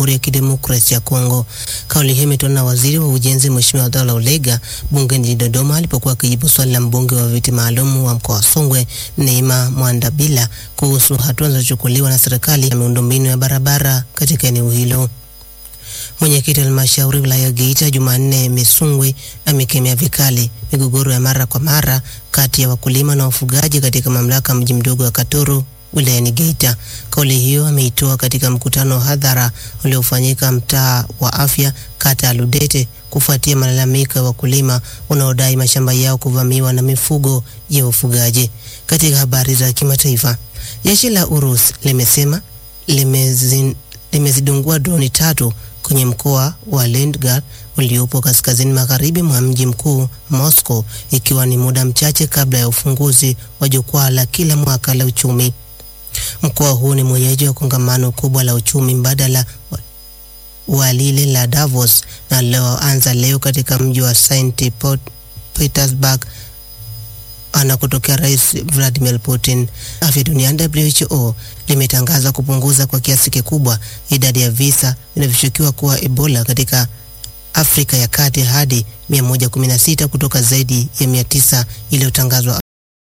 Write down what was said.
Jamhuri ya Kidemokrasia ya Kongo. Kauli hiyo imetolewa na waziri wa ujenzi Mheshimiwa Abdallah Ulega bungeni jijini Dodoma alipokuwa akijibu swali la mbunge wa viti maalum wa mkoa wa Songwe Neema Mwandabila kuhusu hatua zilizochukuliwa na serikali ya miundombinu ya barabara katika eneo hilo. Mwenyekiti wa halmashauri wilaya ya Geita Jumanne Misungwi amekemea vikali migogoro ya mara kwa mara kati ya wakulima na wafugaji katika mamlaka mji mdogo wa Katoro wilayani Geita. Kauli hiyo ameitoa katika mkutano wa hadhara uliofanyika mtaa wa afya kata ya Ludete kufuatia malalamiko ya wakulima wanaodai mashamba yao kuvamiwa na mifugo ya ufugaji. Katika habari za kimataifa, jeshi la Urusi limesema limezin, limezidungua droni tatu kwenye mkoa wa Leningrad uliopo kaskazini magharibi mwa mji mkuu Moscow, ikiwa ni muda mchache kabla ya ufunguzi wa jukwaa la kila mwaka la uchumi. Mkoa huu ni mwenyeji wa kongamano kubwa la uchumi mbadala wa lile la Davos na lioanza leo katika mji wa St Petersburg anakotokea Rais Vladimir Putin. Afya Duniani WHO limetangaza kupunguza kwa kiasi kikubwa idadi ya visa vinavyoshukiwa kuwa Ebola katika Afrika ya Kati hadi 116 kutoka zaidi ya 900 iliyotangazwa